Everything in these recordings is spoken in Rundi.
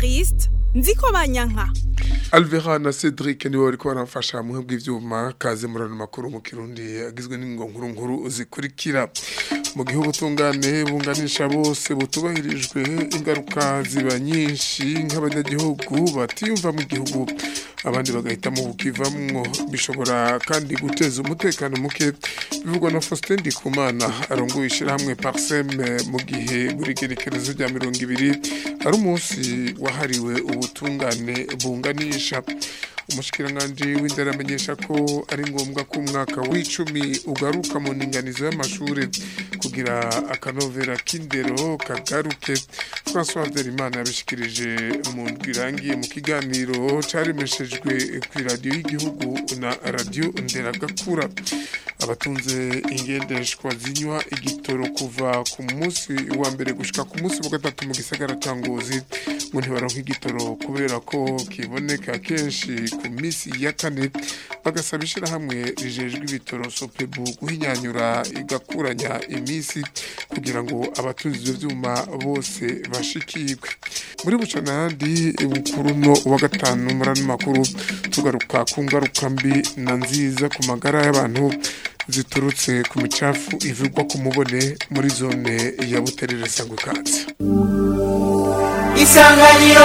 Evariste nziko banyanka Alvera na Cedric niwe bariko baramfasha mu bw'ivyuma kaze murano makuru mu Kirundi agizwe n'ingo nkuru nkuru zikurikira mu gihugu tungane bunganisha bose butubahirijwe ingaruka ziba nyinshi nk'abanyagihugu batiyumva mu gihugu abandi bagahitamo bukivamwo bishobora kandi guteza umutekano muke bivugwa na Faustin Ndikumana arongoye ishirahamwe Parsem mu gihe buri gerekerezo rya mirongo ibiri ari umunsi wahariwe ubutungane bunganisha umushikiranganji w'indero amenyesha ko ari ngombwa ko umwaka w'icumi ugaruka mu ndinganizo y'amashuri kugira akanovera k'indero kagaruke François Habyarimana yabishikirije mu ndwi irangiye mu kiganiro caremeshejwe kw'iradiyo y'igihugu na radiyo nderagakura abatunze ingendeshwa zinywa igitoro kuva ku munsi wa mbere gushika ku munsi wa gatatu mu gisagara ca Ngozi ngo ntibaronka igitoro kubera ko kiboneka kenshi ku minsi ya kane bagasaba ishirahamwe rijejwe ibitoro sopebu guhinyanyura igakuranya iminsi kugira ngo abatunzi ivyo vyuma bose bashikirwe muri bucanandi bukuruno wa gatanu muri ano makuru tugaruka ku ngaruka mbi na nziza ku magara y'abantu ziturutse ku micafu ivugwa ku mubone muri zone ya buterere sangwe katsi isanganiro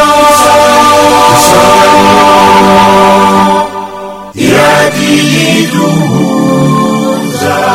iradiyo iduhuza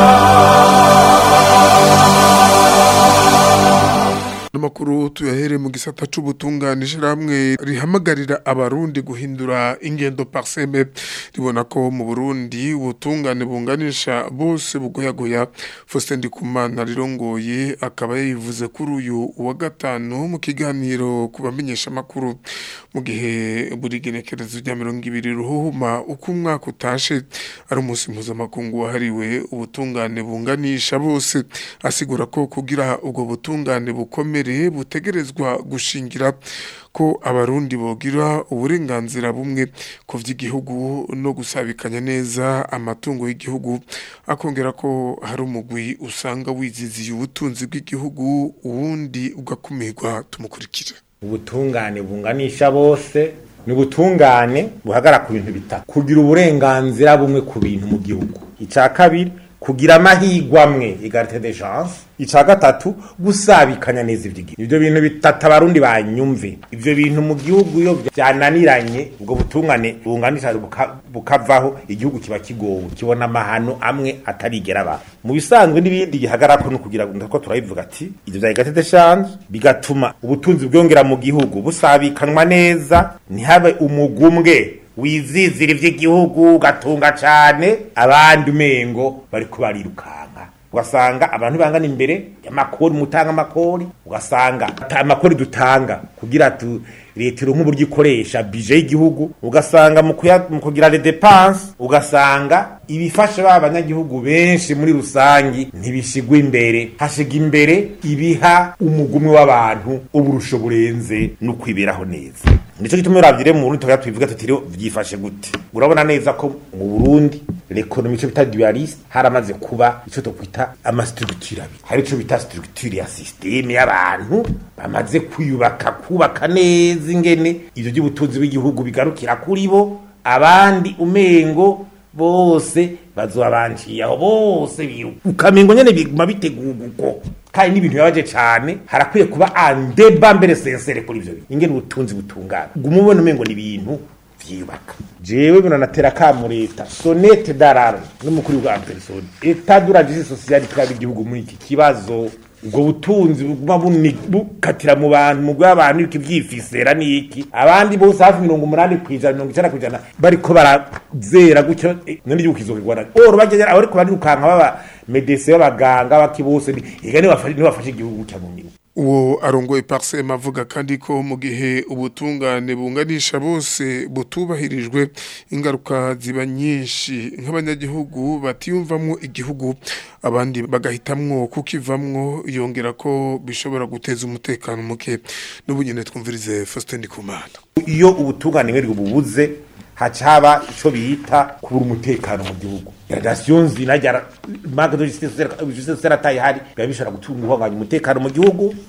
Namakuru tuyahere mu gisata c'ubutungane ishirahamwe rihamagarira abarundi guhindura ingendo parseme ribona ko mu Burundi ubutungane bunganisha bose bugoyagoya Faustin Ndikumana rirongoye akaba yivuze kuri uyu wa gatanu mu kiganiro kubamenyesha makuru mu gihe buri genekerezo rya mirongo ibiri ruhuhuma uko umwaka utashe ari umunsi mpuzamakungu wahariwe ubutungane bunganisha bose asigura ko kugira ubwo butungane bukomeye butegerezwa gushingira ko abarundi bogira uburenganzira bumwe ku vy'igihugu no gusabikanya neza amatungo y'igihugu akongera ko hari umugwi usanga wiziziye ubutunzi bw'igihugu uwundi ugakumirwa tumukurikire ubutungane bunganisha bose ni ubutungane buhagara ku bintu bitatu kugira uburenganzira bumwe ku bintu mu gihugu icya kabiri kugira amahirwe amwe egarite de chance icya gatatu gusabikanya neza iby'igihugu ibyo bintu bitatu abarundi banyumve ibyo bintu mu gihugu iyo byananiranye ubwo butungane bunganisha bukavaho igihugu kiba kigowe kibona amahano amwe atarigera aba mu bisanzwe n'ibindi gihagarako no kugira ngo ko turabivuga ati ibyo bya egarite de chance bigatuma ubutunzi bwongera mu gihugu busabikanwa neza ntihabe umugumwe wizizira ivy'igihugu ugatunga cane abandi umengo bariko barirukanka ugasanga abantu bangana imbere y'amakori mutanga amakori ugasanga amakori dutanga kugira tu leta ironka uburyo ikoresha bije y'igihugu ugasanga mu kugira les dépenses ugasanga ibifasha ba banyagihugu benshi muri rusangi ntibishigwa imbere hashiga imbere ibiha umugumwe w'abantu uburusho burenze no kwiberaho neza nico gituma uravyire mu Burundi tugira tubivuga tutiri vyifashe gute urabona neza ko mu Burundi l'economie cyo bita dualiste haramaze kuba ico to kwita ama structure abi hari ico bita structure ya systeme y'abantu bamaze kwiyubaka kubaka neza ingene ivyo by'ubutunzi bw'igihugu bigarukira kuri bo abandi umengo bose bazobabanciye aho bose biruka ukamengo nyene biguma bitegurwa uko kandi n'ibintu bibabaje cane harakwiye kuba andeba mbere sensere kuri ivyo bintu ingene ubutunzi butungana guma ubona umengo ni ibintu vyiyubaka jewe bino natera kamu leta sonete dararo n'umukuru wa personne etat de la justice sociale twaba igihugu muri iki kibazo ubwo butunzi buguma bukatira mu bantu mu bw'abantu iki vyifisera niki abandi bose hafi mirongo umunani kw'ijana mirongo icenda kw'ijana bariko barazera gutyo none igihugu kizokigwana oro bagera aho ariko barirukanka baba medecin b'abaganga baki bose ega nibafashe igihugu cya mu nyuma uwo arongoye parsema avuga kandi ko mu gihe ubutungane bunganisha bose butubahirijwe ingaruka ziba nyinshi nk'abanyagihugu batiyumvamwo igihugu abandi bagahitamwo kukivamwo yongera ko bishobora guteza umutekano muke n'ubu nyine twumvirize Faustin Ndikumana iyo ubutungane bwari bubuze haca haba ico bita kubura umutekano mu gihugu gradation zinajya manque de justice justice serataye hari biba bishobora gutuma uhanganya umutekano mu gihugu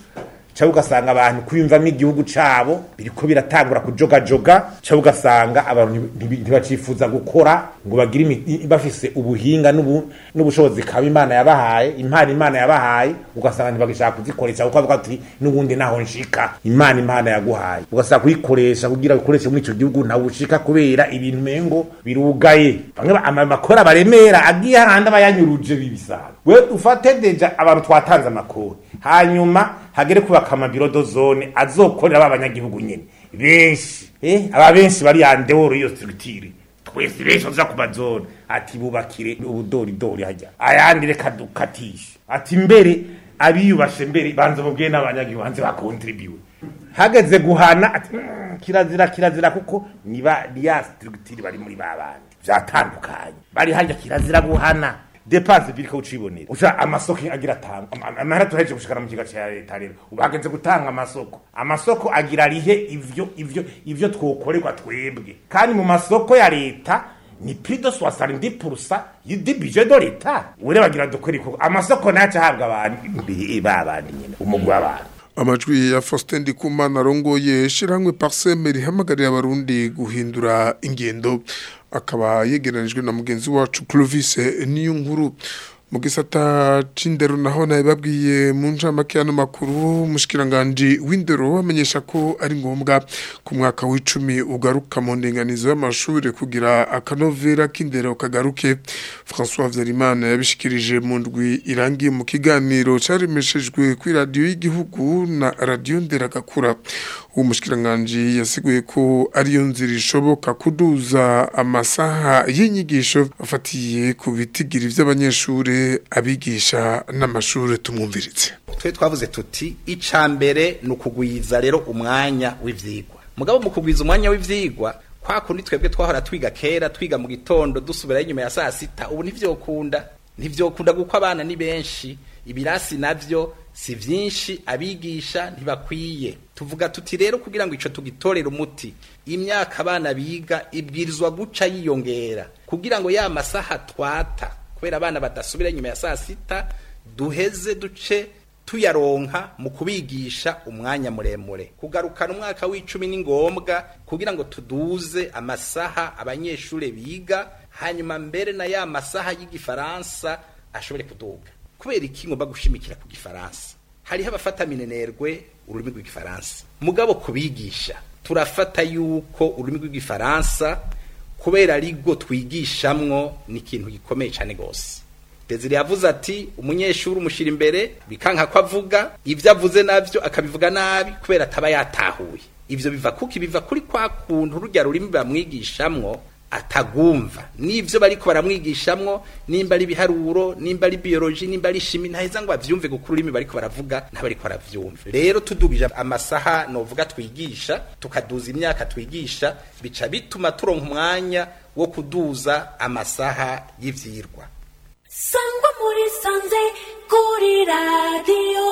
cyangwa ugasanga abantu kwiyumvamo igihugu cabo biriko biratangura kujogajoga cyangwa ugasanga abantu ntibi- ntibacifuza gukora ngo bagire imi- bafise ubuhinga n'ubu- n'ubushobozi kaba imana yabahaye impano imana yabahaye ugasanga ntibagishaka kuzikoresha kuko bavuga ati n'ubundi naho nshika imana imana yaguhaye ugasanga kuyikoresha kugira ukoreshe muri ico gihugu ntawe ushika kubera ibintu mengo birugaye bamwe ba- ama- amakora baremera agiye ahandi aba yanyuruje bibisanga we ufate deja abantu twatanze amakuru hanyuma hagere kubaka amabiro dozone azokorera ba banyagihugu nyene benshi eh aba benshi bari yandeworo iyo structure twese benshi baza ku mazone ati bubakire ubudoridori hajya ayandi reka dukatishe ati mbere abiyubashe mbere banza mubwiye n'abanyagihugu hanze bakontribiwe hageze guhana ati "Mm, kirazira kirazira kuko niba niya structure bari muri babandi vyatandukanye bari hajya kirazira guhana depanse biriko ucibonera uca amasoko agira atanga amahera tuheje gushikana mu kiga ca leta rero ubageze gutanga amasoko amasoko agira rihe ivyo ivyo ivyo twokorerwa twebwe kandi mu masoko ya leta ni plus de 70% du budget de l'etat ureba bagira dukora iko amasoko nayo ahabwa abantu mbi- babandi nyene umugwi w'abantu amajwi ya Faustin Ndikumana arongoye shiramwe Parseme rihamagarira abarundi guhindura ingendo akaba yegeranijwe na mugenzi wacu Clovis niyo nkuru mu gisata c'indero naho naye babwiye mu ncamake y'ano makuru umushikiranganje w'indero amenyesha ko ari ngombwa ku mwaka w'icumi ugaruka mu ndenganizo y'amashuri kugira akanovera k'indero kagaruke François Vyarimana yabishikirije mu ndwi irangiye mu kiganiro caremeshejwe kuri radio y'igihugu na radio Nderagakura uwo mushikiranganje yasiguye ko ariyo nzira ishoboka kuduza amasaha y'inyigisho afatiye ku bitigiri vy'abanyeshure abigisha n'amashure tumwumviritse twe twavuze tuti ica mbere ni ukugwiza rero umwanya w'ivyigwa mugabo mu kugwiza umwanya w'ivyigwa kwa kundi twebwe twahora twiga kera twiga mu gitondo dusubirayo inyuma ya saa sita ubu ntivyokunda ntivyokunda kuko abana ni benshi ibirasi navyo si vyinshi abigisha ntibakwiye tuvuga tuti rero kugira ngo ico tugitorere umuti imyaka abana biga ibwirizwa guca yiyongera kugira ngo ya masaha twata kubera abana badasubira inyuma ya saa sita duheze duce tuyaronka mu kubigisha umwanya muremure kugarukana umwaka w'icumi ni ngombwa kugira ngo tuduze amasaha abanyeshure biga hanyuma mbere na ya masaha y'igifaransa ashobore kuduga kubera iki ngomba gushimikira ku gifaransa hariho abafata minenerwe ururimi rw'igifaransa mugabo kubigisha turafata yuko ururimi rw'igifaransa kubera arigo twigishamwo ni ikintu gikomeye cyane gose Desire yavuze ati umunyeshuri umushira imbere bikanka ko avuga ivyo avuze navyo akabivuga nabi kubera ataba yatahuye ivyo biva kuki biva kuri kwa kuntu rujya rurimi bamwigishamwo atagumva n'ivyo bariko baramwigishamwo nimba ari ibiharuro nimba ari biology nimba ari shimi ntaheza ngo avyumve kuko ururimi bariko baravuga ntabariko baravyumva rero tudugije amasaha novuga twigisha tukaduza imyaka twigisha bica bituma turonka umwanya wo kuduza amasaha y'ivyirwa sangwa muri sanze kuri radiyo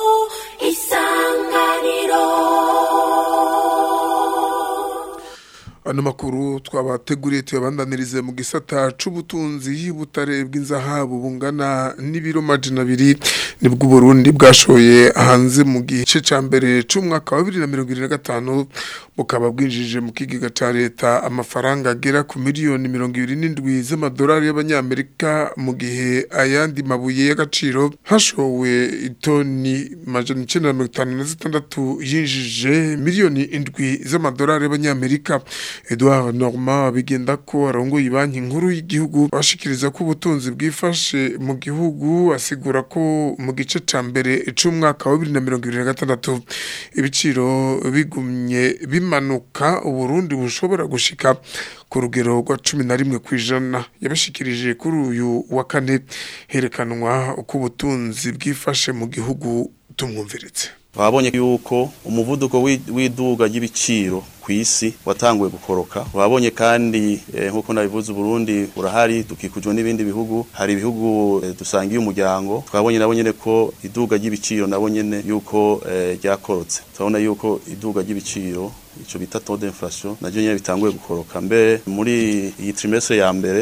isanganiro ano makuru twabateguriye tuyabandanirize mu gisata c'ubutunzi butare bw'inzahabu bungana n'ibiro majana abiri nibwo Burundi bwashoye hanze mu gice ca mbere c'umwaka wa 2025 bukaba bwinjije mu kigega ca leta amafaranga agera ku miliyoni 27 z'amadolari y'abanyamerika mu gihe ayandi mabuye y'agaciro hashowe itoni majana 956 yinjije miliyoni indwi z'amadolari y'abanyamerika Edouard Normand bigenda ko arongoye banki nkuru y'igihugu bashikiriza ko ubutunzi bwifashe mu gihugu asigura ko mu gice ca mbere c'umwaka wa 2026 ibiciro bigumye bimanuka uburundi bushobora gushika ku rugero rwa cumi na rimwe ku ijana yabashikirije kuri uyu wa kane herekanwa uko ubutunzi bwifashe mu gihugu tumwumviritse twabonye yuko umuvuduko w'iduga ry'ibiciro ku ku isi watanguye gukoroka wabonye kandi eh, nkuko nabivuze Burundi urahari dukikujwe n'ibindi bihugu hari ibihugu eh, dusangiye umuryango twabonye nabo nyene ko iduga ry'ibiciro nabo nyene yuko eh, ryakorotse turabona yuko iduga ry'ibiciro ico bita taux d'inflation navyo nyene bitanguye gukoroka mbere muri iyi trimestre ya mbere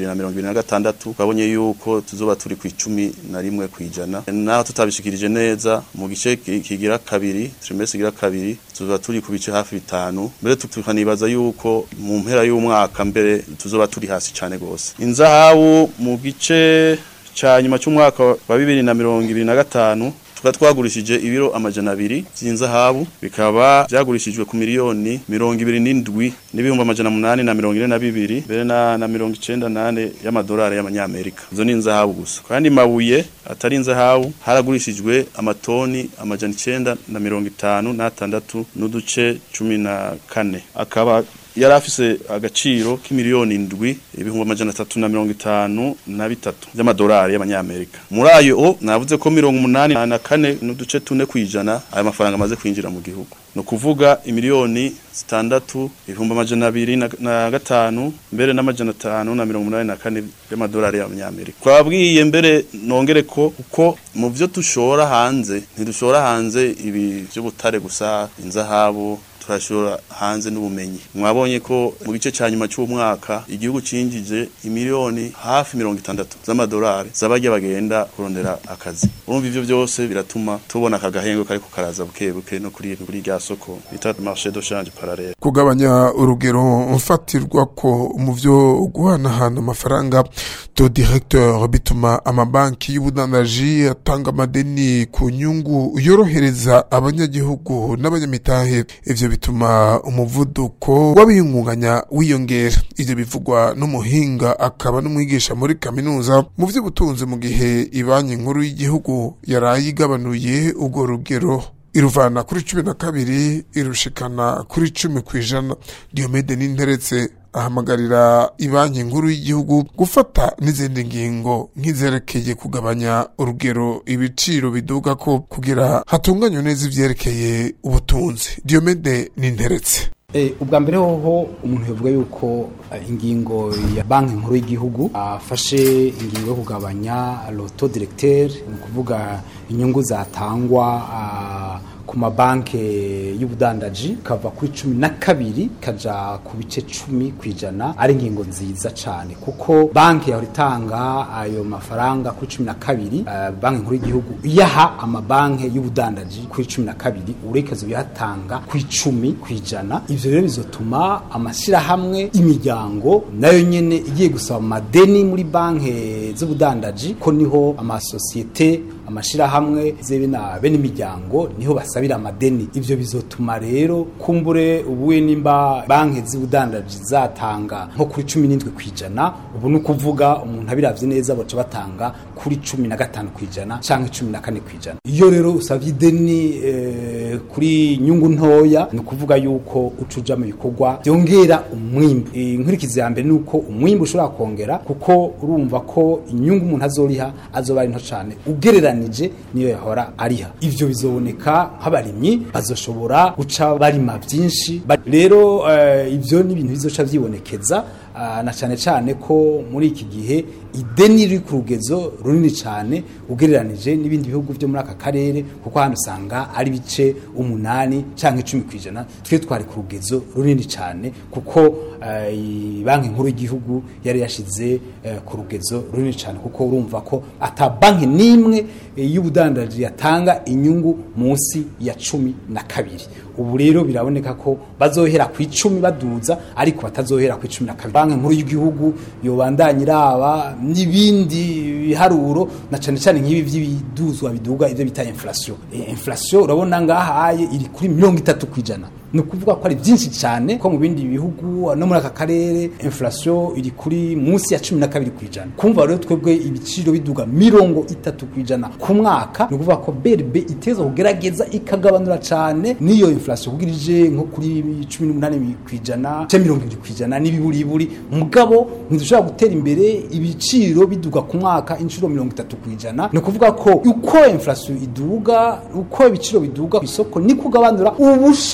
2026 twabonye yuko tuzoba turi ku icumi na rimwe kwijana naho tutabishikirije neza mu gice ki- kigira kabiri trimestre kigira kabiri tuzoba turi ku bice hafi bitanu mbere tu- tukanibaza yuko mu mpera y'umwaka mbere tuzoba turi hasi cane gose inzahabu mu gice ca nyuma c'umwaka wa bibiri na mirongo ibiri na gatanu tukaba twagurishije ibiro amajana abiri vy'inzahabu bikaba vyagurishijwe ku miliyoni mirongo ibiri n'indwi n'ibihumbi amajana munani na mirongo ine na bibiri mbere na, na mirongo icenda nane y'amadolari y'amanyamerika izo ni inzahabu gusa kandi mabuye atari inzahabu haragurishijwe amatoni amajana icenda na mirongo itanu n'atandatu n'uduce cumi na kane akaba yari afise agaciro k'imiliyoni indwi ibihumbi amajana atatu na mirongo itanu na bitatu by'amadolari y'amanyamerika muri ayo o navuze ko mirongo umunani na kane n'uduce tune kwijana ayo mafaranga amaze kwinjira mu gihugu ni ukuvuga imiliyoni zitandatu ibihumbi amajana abiri na, na gatanu mbere n'amajana atanu na mirongo umunani na kane y'amadolari y'amanyamerika twabwiye mbere nongere ko uko mu vyo dushora hanze ntidushora hanze ibi vy'ubutare gusa inzahabu turashora hanze n'ubumenyi mwabonye ko mu gice cya nyuma cy'umwaka igihugu cinjije imiliyoni hafi mirongo itandatu z'amadolari z'abajya bagenda kurondera akazi urumva ivyo byose biratuma tubona aka gahengo kariko karaza buke buke no kuri kuri rya soko bita marché de change parallèle kugabanya urugero mfatirwa ko mu vyo guhanahana amafaranga to directeur bituma amabanki y'ubudandaji atanga amadeni ku nyungu yorohereza abanyagihugu n'abanyamitahe ivyo bituma umuvuduko w'abiyungunganya wiyongera ivyo bivugwa n'umuhinga akaba n'umwigisha muri kaminuza mu vy'ubutunzi mu gihe ibanki nkuru y'igihugu yaraye igabanuye urwo rugero iruvana kuri cumi na kabiri irushikana kuri cumi ku ijana diomede n'interetse ahamagarira ibanki nkuru y'igihugu gufata n'izindi ngingo nk'izerekeye kugabanya urugero ibiciro biduga ko kugira hatunganywe neza ivyerekeye ubutunzi diomede n'interetse Eh, ubwa mbere hoho umuntu yavuga yuko eh, ingingo ya banki nkuru y'igihugu afashe ingingo yo kugabanya loto directeur ni ukuvuga inyungu zatangwa ah, ku mabanki y'ubudandaji kava kuri cumi na kabiri kaja ku bice cumi ku ijana ari ingingo nziza cyane kuko banki yahora itanga ayo mafaranga kuri cumi na kabiri eh, banki nkuru y'igihugu iyaha amabanki y'ubudandaji kuri cumi na kabiri urekezo bihatanga ku icumi ku ijana ivyo rero bizotuma amashyirahamwe imiryango nayo nyene igiye gusaba amadeni muri banki z'ubudandaji ko niho amasosiyete amashirahamwe zebe na bene imiryango niho basabira amadeni ivyo bizotuma rero kumbure ubuye nimba banki z'ubudandaji zatanga nko kuri cumi n'indwi kwijana ubu ni ukuvuga umuntu abiravye neza baca batanga kuri cumi na gatanu kwijana canke cumi na kane kwijana iyo rero usavye ideni eh, kuri nyungu ntoya ni ukuvuga yuko uca uja mu bikorwa vyongera umwimbu inkurikizi ya mbere ni uko umwimbu ushobora kongera kuko urumva ko inyungu umuntu azoriha azoba ari nto cane ugereranije niyo yahora ariha ivyo bizoboneka nk'abarimyi bazoshobora guca barima vyinshi Ba- rero eh, ivyo ni ibintu bizoca vyibonekeza ah, na cane cane ko muri iki gihe ideni riri ku rugezo runini cyane ugereranije n'ibindi bihugu byo muri aka karere kuko hano usanga ari bice umunani cyangwa icumi ku ijana twe twari ku rugezo runini cyane kuko eh, i- banki nkuru y'igihugu yari yashize eh, ku rugezo runini cyane kuko urumva ko ata banki n'imwe eh, y'ubudandaji yatanga inyungu munsi ya cumi na kabiri ubu rero biraboneka ko bazohera ku icumi baduza ariko batazohera ku icumi na kabiri banki nkuru y'igihugu yobandanya iraba n'ibindi biharuro na cane cane nk'ibi vy'ibiduzwa biduga ivyo bita inflation e, inflation urabona ngahaye iri kuri mirongo itatu kwijana ni ukuvuga ko ari byinshi cyane ko mu bindi bihugu no muri aka karere inflation iri kuri munsi ya cumi na kabiri ku ijana kumva rero twebwe ibiciro biduga mirongo itatu ku ijana ku mwaka ni ukuvuga ko berbe iteza kugerageza ikagabanura cyane n'iyo inflation kugira ije nko kuri cumi n'umunani ku ijana cyangwa mirongo ibiri ku ijana n'ibiburiburi mugabo ntidushobora gutera imbere ibiciro biduga ku mwaka inshuro mirongo itatu ku ijana ni ukuvuga ko uko inflation iduga uko ibiciro biduga ku isoko ni kugabanura ubushobozi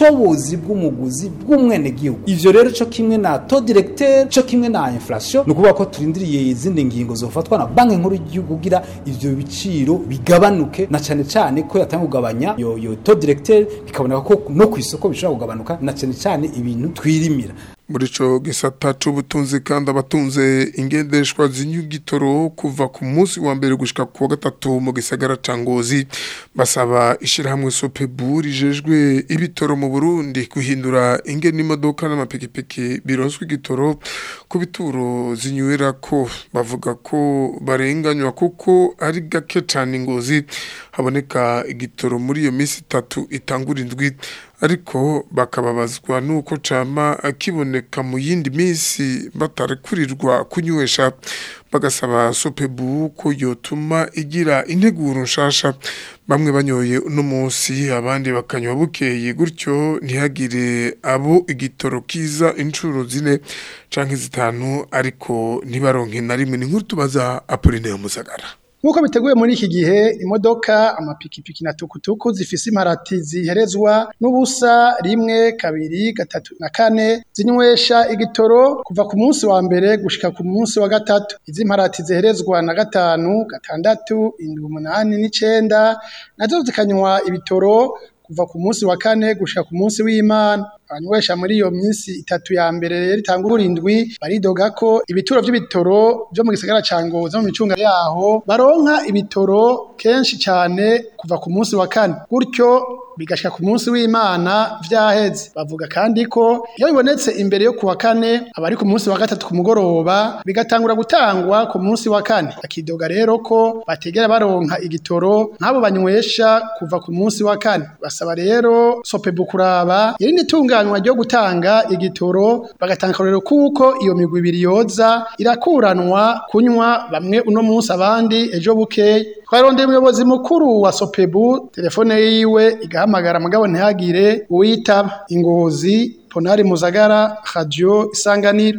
ubushobozi bw'umuguzi bw'umwenegihugu ivyo rero co kimwe na to directeur co kimwe na inflation ni ukuvuga ko turindiriye izindi ngingo zofatwa na banki nkuru y'igihugu kugira ivyo biciro bigabanuke na cane cane ko yatanga kugabanya yo, yo to directeur bikaboneka ko no ku isoko bishobora kugabanuka na cane cane ibintu twirimira muri ico gisata c'ubutunzi kandi abatunze ingendeshwa z'inyugitoro kuva ku munsi wa mbere gushika ku wa gatatu mu gisagara ca Ngozi basaba ishirahamwe Sopebu rijejwe ibitoro mu Burundi guhindura ingene imodoka n'amapikipiki bironswe igitoro ku bituro zinywera ko bavuga ko barenganywa kuko ari gake cane Ngozi haboneka igitoro muri iyo minsi itatu itangura indwi ariko bakababazwa nuko cama kiboneka mu yindi minsi batarekurirwa kunywesha bagasaba sopebu ko yotuma igira integuro nshasha bamwe banyoye uno munsi abandi bakanywa bukeye gutyo ntihagire abo igitoro kiza inshuro zine canke zitanu ariko ntibaronke na rimwe ni nkuru tubaza Apollinaire Musagara Nkuko biteguye muri iki gihe imodoka amapikipiki na tukutuku zifise imparati ziherezwa n'ubusa rimwe kabiri gatatu na kane zinywesha igitoro kuva ku munsi wa mbere gushika ku munsi wa gatatu izi mparati ziherezwa na gatanu gatandatu indwi umunani n'icenda nazo zikanywa ibitoro kuva ku munsi wa kane gushika ku munsi w'Imana abanywesha muri iyo minsi itatu ya mbere rero itanga urindwi baridoga ko ibituro vy'ibitoro vyo mu gisagara ca Ngozi mu micunga yaho baronka ibitoro kenshi cane kuva ku munsi wa kane gutyo bigashika ku munsi w'Imana vyaheze bavuga kandi ko iyo bibonetse imbere yo kuwa kane abari ku munsi wa gatatu ku mugoroba bigatangura gutangwa ku munsi wa kane akidoga rero ko bategera baronka igitoro nk'abo banywesha kuva ku munsi wa kane basaba rero sopebu kuraba irindi tunganywa ryo gutanga igitoro bagatanga akarorero kuko iyo migwi ibiri yoza irakuranwa kunywa bamwe uno munsi abandi ejo bukeye twarondeye umuyobozi mukuru wa sopebu telefone yiwe igahamagara mugabo ntihagire uwitaba ingozi ponari muzagara radio isanganiro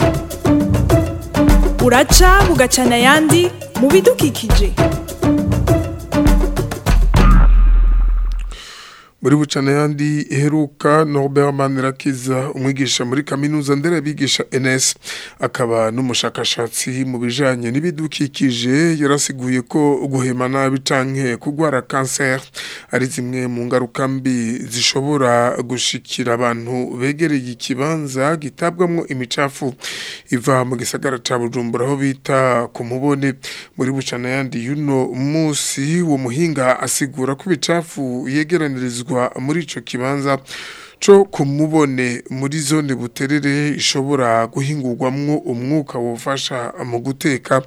uraca bugacana ayandi mu bidukikije muri bucana yandi iheruka Norbert Manirakiza umwigisha muri kaminuza nderabigisha NS akaba n'umushakashatsi mu bijanye n'ibidukikije yarasiguye ko guhema nabi canke kugwara cancer ari zimwe mu ngaruka mbi zishobora gushikira abantu begereye ikibanza gitabwamwo imicafu iva mu gisagara ca Bujumbura aho bita ku mubone muri bucana yandi yuno musi wo muhinga asigura ko ibicafu yegeranirizwa muri ico kibanza co kumubone muri zone buterere ishobora guhingurwamwo umwuka wofasha mu guteka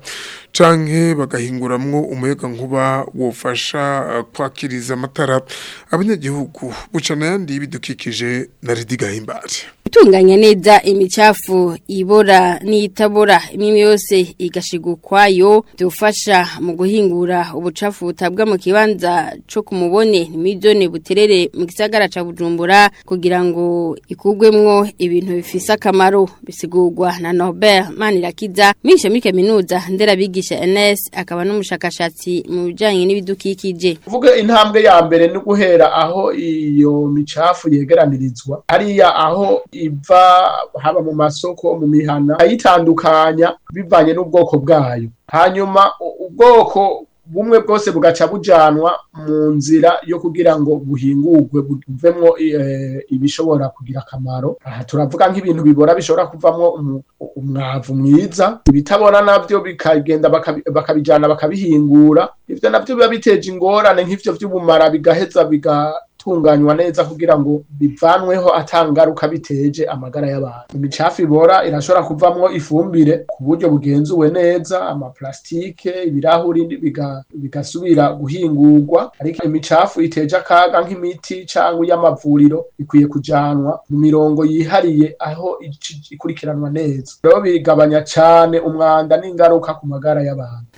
canke bagahinguramwo umuyaga nkuba wofasha kwakiriza amatara abanyagihugu bucana yandi y'ibidukikije na Ridiga Himbare Itunganya neza imicafu ibora n'itabora imwe yose igashigwa kwayo byufasha mu guhingura ubucafu butabwa mu kibanza co kumubone nimizone buterere mu gisagara ca Bujumbura kugira ngo ikugwemwo ibintu bifise akamaro bisigurwa na Norbert Manirakiza misha muri kaminuza nderabigisha NS akaba n'umushakashatsi mu bijanye n'ibidukikije Vuga intambwe ya mbere ni guhera aho iyo micafu yegeranirizwa hariya aho iva haba mu masoko mu mihana ayitandukanya bivanye n'ubwoko bwayo hanyuma ubwoko bumwe bwose bugaca bujanwa mu nzira yo kugira ngo buhingurwe buvemwo ibishobora kugira akamaro aha turavuga nk'ibintu bibora bishobora kuvamwo umwavu mwiza ibitabona navyo bikagenda bakabijana bakabihingura ivyo navyo biba biteje ingorane nk'ivyo vy'ubumara bigaheza biga tunganywa neza kugira ngo bivanweho atangaruka biteje amagara y'abantu imicafu ibora irashobora kuvamwo ifumbire ku buryo bugenzuwe neza amaplastike ibirahuri bigasubira guhingurwa ariko imicafu iteje akaga nk'imiti cyangwa iy'amavuriro ikwiye kujanwa mu mirongo yihariye aho ikurikiranwa neza rero bigabanya cyane umwanda n'ingaruka ku magara y'abantu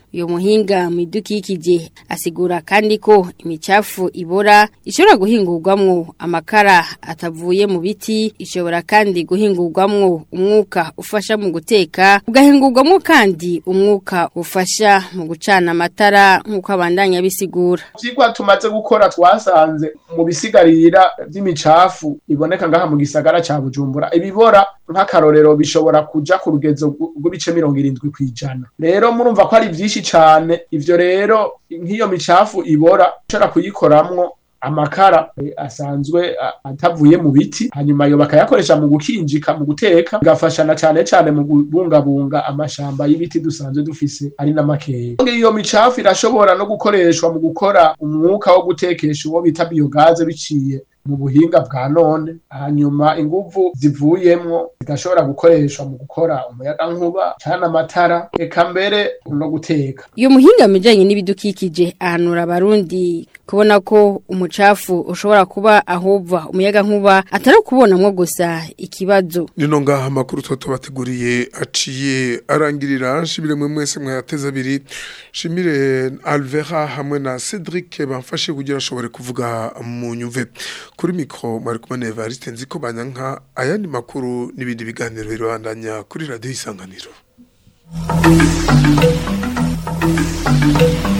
uyo muhinga mu idukikije asigura kandi ko imicafu ibora ishobora guhingurwamwo amakara atavuye mu biti ishobora kandi guhingurwamwo umwuka ufasha mu guteka ugahingurwamwo kandi umwuka ufasha mu gucana amatara nk'uko abandanya bisigura Vyigwa tumaze gukora twasanze mu bisigarira vy'imicafu iboneka ngaha mu gisagara ca Bujumbura ibibora nk'akarorero bishobora kuja ku rugezo rw'ibice mirongo irindwi kw'ijana rero murumva ko ari vyinshi cane ivyo rero nk'iyo micafu ibora ushobora kuyikoramwo amakara eh, asanzwe a- atavuye mu biti hanyuma yo bakayakoresha mu gukinjika mu guteka bigafashana cane cane mu kubungabunga amashamba y'ibiti dusanzwe dufise ari n'amakeya iyo micafu irashobora no gukoreshwa mu gukora umwuka wo gutekesha uwo bita biogaze biciye mu buhinga bwa none hanyuma inguvu zivuyemwo zigashobora gukoreshwa mu gukora umuyagankuba cana amatara eka mbere no guteka Iyo muhinga mijanye n'ibidukikije ahanura abarundi kubona ko umucafu ushobora kuba ahova umuyaga nkuba atari kubonamwo gusa ikibazo nino ngaha amakuru tuba tubateguriye aciye arangirira nshimire mwe mwese mwayateze abiri nshimire alvera hamwe na cedric bamfashe kugira ashobore kuvuga mu nyumve kuri mikoro mwari kumwe na evariste nzi ko banyanka ayandi makuru n'ibindi biganiro birabandanya kuri radiyo isanganiro